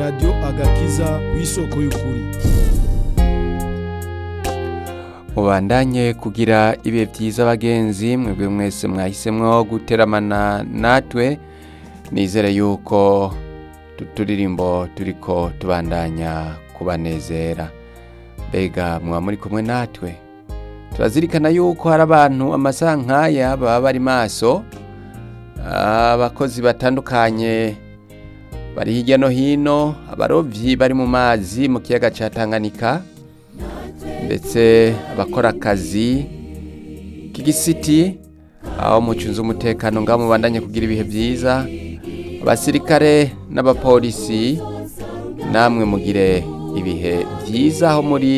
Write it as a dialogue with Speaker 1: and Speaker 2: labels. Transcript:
Speaker 1: radiyo agakiza w'isoko y'ukuri
Speaker 2: mubandanye kugira ibihe byiza bagenzi mwebwe mwese mwahisemwo guteramana natwe nizere yuko tuturirimbo turiko tubandanya kubanezera mbega muba muri kumwe natwe turazirikana yuko hari abantu amasaha nk'aya baba bari maso abakozi batandukanye bari hirya no hino abarovyi bari mu mazi mu kiyaga ca Tanganyika ndetse abakora akazi k'igisiti aho mucunze umutekano ngaho mubandanye kugira ibihe byiza abasirikare n'abapolisi namwe mugire ibihe byiza aho muri